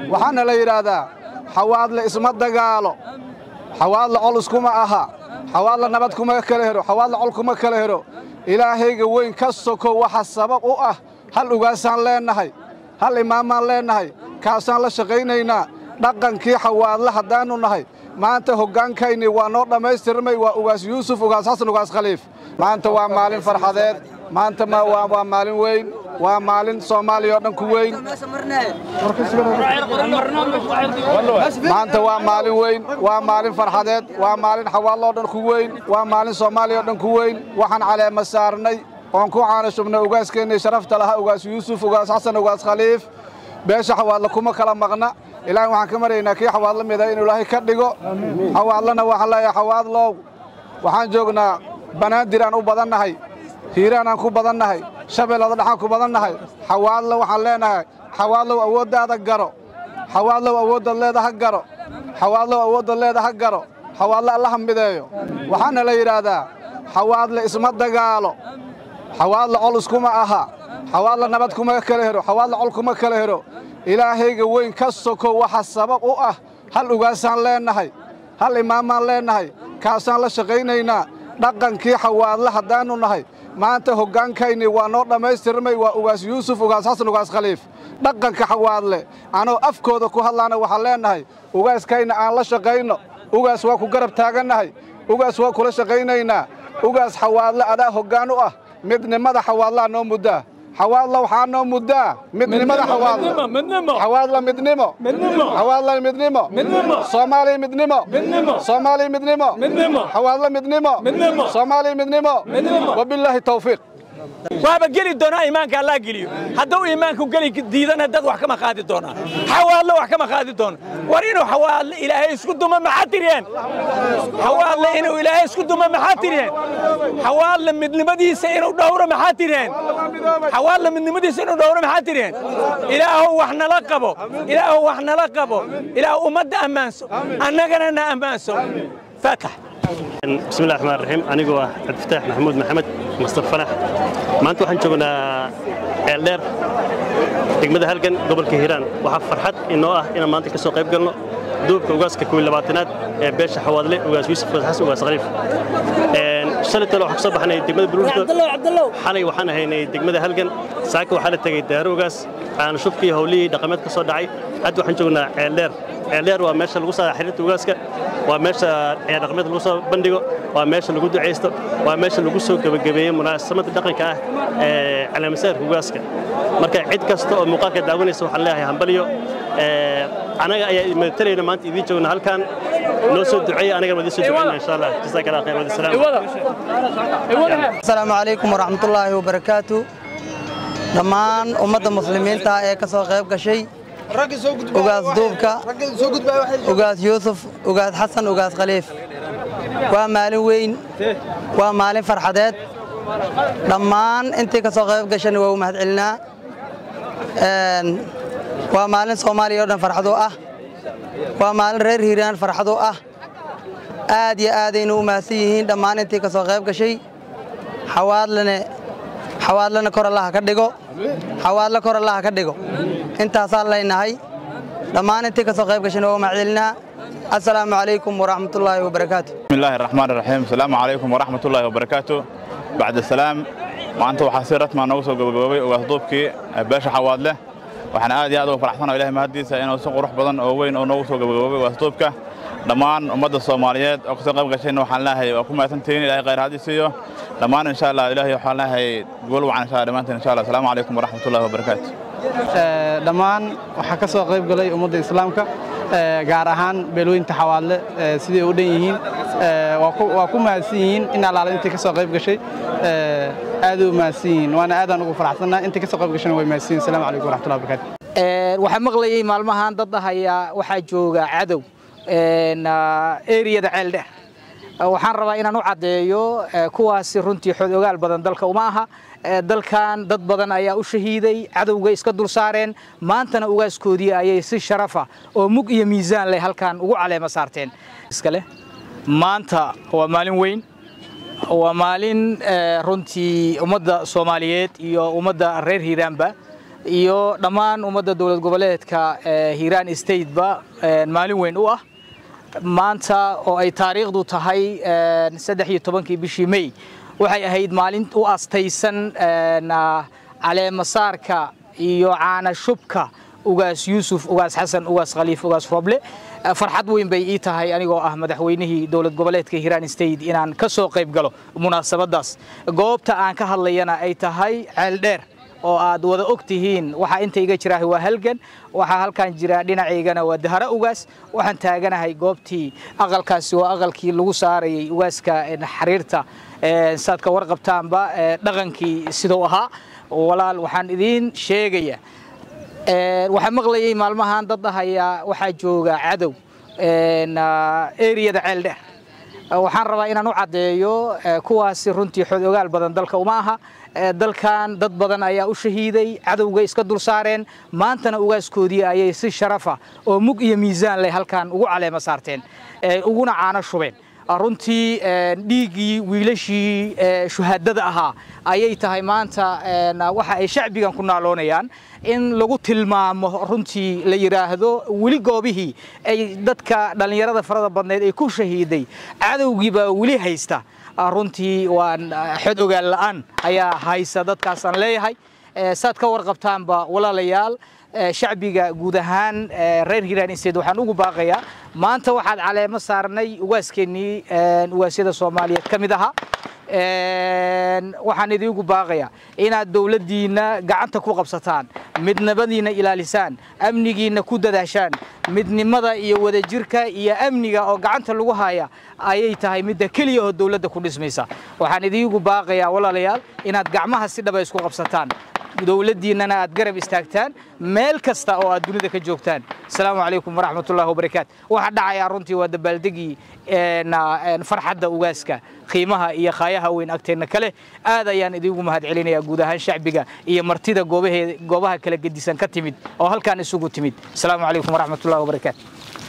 waxaana la yidhaahdaa xawaadle isma dagaalo xawaadle col iskuma aha xawaadle nabad kuma kala hero xawaadle col kuma kala hero ilaahayga weyn ka soko waxa sabab u ah hal ugaasaan leennahay hal imaamaan leennahay kaasaan la shaqaynaynaa dhaqankii xawaadle haddaannu nahay maanta hoggaankaynii waa noo dhammaystirmay waa ugaas yuusuf ugaas xasan ugaas khaliif maanta waa maalin farxadeed maanta waa maalin weyn waa maalin soomaaliya oo dhan ku weyn maanta waa maalin weyn waa maalin farxadeed waa maalin xawaallo oo dhan ku weyn waa maalin soomaaliya oo dhan ku weyn waxaan caleema saarnay oon ku caana shubnay ugaaskeenii sharafta lahaa ugaas yuusuf ugaas xasan ugaas khaliif beesha xawaadle kuma kala maqna ilaahay waxaan ka maryaynaa kii xawaadla mida inuu ilaahay ka dhigo xawaadlana waxaan leeyahay xawaadlow waxaan joognaa banaadir aan u badannahay hiiraan aan ku badannahay shabeellada dhaxaan ku badannahay xawaadle waxaan leenahay xawaadlow awooddaada garo xawaadlow awooddaad leedaha garo xawaadlow awooddaad leedaha garo xawaadle allaha mideeyo waxaana la yidhaahdaa xawaadle isma dagaalo xawaadle col iskuma aha xawaadle nabad kuma kala hero xawaadle col kuma kala hero ilaahayga weyn ka soko waxa sabab u ah hal ugaasaan leennahay hal imaamaan leennahay kaasaan la shaqaynaynaa dhaqankii xawaadle haddaannu nahay maanta hoggaankaynii waa noo dhammaystirmay waa ugaas yuusuf ugaas xasan ugaas khaliif dhaqanka xawaadle anoo afkooda ku hadlaana waxaan leennahay ugaaskayna aan la shaqayno ugaas waa ku garab taagannahay ugaas waa kula shaqaynaynaa ugaas xawaadle adaa hoggaan u ah midnimada xawaadlaa noo muddaa xawaadla waxaa noo muddaa midnimada xawaadle xawaadla midnimo xawaadla midnimo soomaaliya midnimo soomaaliya midnimo xawaadla midnimo soomaaliya midnimo wabilaahi tawfiiq waaba geli doonaa iimaanka allah geliyo hadduu iimaanku geli diidana dad wax kama qaadi doonaa xawaadle wax kama qaadi doono war inuu xawaadle ilaahay isku duma maxaa tiriyeen xawaadle inuu ilaahay isku duma maxaa tiriyeen xawaadle midnimadiisa inuu dhowro maxaa tiriyeen xawaadle midnimadiisa inuu dhowro maxaa tiriyeen ilaahow wax nala qabo ilaahow wax nala qabo ilaah ummadda ammaanso annagana na ammaanso faakax بسم الله الرحمن الرحيم أنا هو عبد الفتاح محمود محمد مصطفى فلاح ما أنتوا حنشوفنا إعلان degmada halgan gobolka hiiraan waxaa farxad inoo ah inaan maanta ka soo qayb galno duubka ugaaska kuwi labaatanaad ee beesha xawaadle ugaas yuusuf xasan ugaas khaliif shalay talo waxaan ka soo baxnay degmada buruurta xalay waxaan ahaynay degmada halgan saaka waxaa la tegey daaro ugaas aan shubkii howlihii dhaqameed ka soo dhacay hadda waxaan joognaa ceeldheer ceeldheer waa meesha lagu saa xiriirta ugaaska waa meesha ciyaar dhaqameed lagu soo bandhigo waa meesha lagu ducaysto waa meesha lagu soo gebagabeeyo munaasabada dhaqanka ah ee calaamasaarka ugaaska marka cid kasta oo muuqaalka daawanaysa waxaan leeyahay hambaliyo anaga ayaa matalayna maanta idiin joogna halkan noo soo duceeya anagana wadiin soo duceyna insha allah jazaaka allah khayr wadasalaam asalaamu calaykum waraxmatullaahi wabarakaatu dhammaan ummadda muslimiinta ee ka soo qayb gashay ugaas duubka ugaas yuusuf ugaas xasan ugaas khaliif waa maalin weyn waa maalin farxadeed dhammaan intii ka soo qayb gashana waa u mahadcelinaa waa maalin soomaaliya oo dhan farxad u ah waa maalin reer hiiraan farxad u ah aad iyo aadaynu u mahadsan yihiin dhammaan intii ka soo qayb gashay xawaadlane xawaadlana kor allaha ka dhigo xawaadle kor allaha ka dhigo intaasaan leynahay dhammaan intii ka soo qayb gashayna waa u mahadcelinaa السلام عليكم ورحمة الله وبركاته بسم الله الرحمن الرحيم السلام عليكم ورحمة الله وبركاته بعد السلام maanta waxaa si rasma noogu soo gabagaboobay ugaasduubkii beesha xawaadle waxaan aad iyo aad ugu faraxsanahay ilahay mahaddiisa inuu si qurux badan oo weyn oo noogu soo gabagaboobay ugaasduubka dhammaan ummadda soomaaliyeed oo kasoo qayb gashayna waxaan leeyahay waa ku mahadsantihiin ilahay khayr haddii siiyo dhammaan insha allah ilahay waxaan leeyahay gool wacan insha allah dhammaantiin insha allah asalaamu calaykum waraxmatullahi wabarakaatu dhammaan waxaa ka soo qayb galay ummadda islaamka gaar ahaan beelweynta xawaadle siday u dhan yihiin waa ku mahadsan yihiin in allaala intii ka soo qayb gashay aad u mahadsan yihiin waana aadaan ugu faraxsannaa intii ka soo qayb gashayna way mahadsan yihin asalaamu calaykum waraxmatullahi wabarakaatu waxaa maqlayay maalmahan dad ahayaa waxaa jooga cadow eriyada ceeldheer waxaan rabaa inaan u caddeeyo kuwaasi runtii xood ogaal badan dalka uma aha dalkan dad badan ayaa u shahiiday cadowga iska dul saareen maantana ugaaskoodii ayay si sharafa oo mug iyo miisaan leh halkan ugu caleema saarteen iskale maanta waa maalin weyn waa maalin runtii ummadda soomaaliyeed iyo ummadda reer hiiraanba iyo dhammaan ummadda dowlad goboleedka hiiraan stateba maalin weyn u ah maanta oo ay taariikhdu tahay saddex iyo tobankii bishii may waxay ahayd maalin u astaysan caleemasaarka iyo caana shubka ugaas yuusuf ugaas xasan ugaas khaliif ugaas roble farxad weyn bay ii tahay anigoo ah madaxweynihii dowlad goboleedka hiiraan state inaan ka soo qayb galo munaasabaddaas goobta aan ka hadlayana ay tahay ceeldheer oo aad wada og tihiin waxaa inta iga jiraahay waa halgan waxaa halkan jira dhinacaygana waa dahara ugaas waxaan taaganahay goobtii aqalkaasi waa aqalkii lagu saarayay ugaaska xariirta saad ka warqabtaanba dhaqankii siduu ahaa walaal waxaan idiin sheegaya waxaa maqlayay maalmahan dad dhahaya waxaa jooga cadow eriyada ceeldheer waxaan rabaa inaan u caddeeyo kuwaasi runtii xod ogaal badan dalka uma aha dalkan dad badan ayaa u shahiiday cadowga iska dul saareen maantana ugaaskoodii ayay si sharafa oo mug iyo miisaan leh halkan ugu caleema saarteen uguna caano shubeen runtii dhiiggii wiilashii shuhaadada ahaa ayay tahay maanta waxa ay shacbigan ku naaloonayaan in lagu tilmaamo runtii la yidhaahdo weli goobihii ay dadka dhallinyarada farada badneed ay ku shahiiday cadowgiibaa weli haysta runtii waan xod ogaal la'aan ayaa haysa dadkaasaan leeyahay saad ka warqabtaanba walaalayaal shacbiga guud ahaan reer hiiraan state waxaan ugu baaqayaa maanta waxaad caleemo saarnay ugaaskeenii ugaasyada soomaaliyeed ka mid ahaa waxaan idiinku baaqayaa inaad dowladdiinna gacanta ku qabsataan midnimadiinna ilaalisaan amnigiinna ku dadaashaan midnimada iyo wadajirka iyo amniga oo gacanta lagu haya ayay tahay midda keliya oo dowladda ku dhismaysa waxaan idiinku baaqayaa walaalayaal inaad gacmaha si dhaba isku qabsataan dowladdiinnana aad garab istaagtaan meel kasta oo aad dunida ka joogtaan asalaamu calaykum waraxmatullahi wabarakaatu waxaa dhacayaa runtii waa dabaaldegii farxadda ugaaska qiimaha iyo khaayaha weyn agteenna kale aad ayaan idiinku mahadcelinayaa guud ahaan shacbiga iyo martida goobaha kala gedisan ka timid oo halkaan isugu timid asalaamu calaykum waraxmatullahi wabarakaatu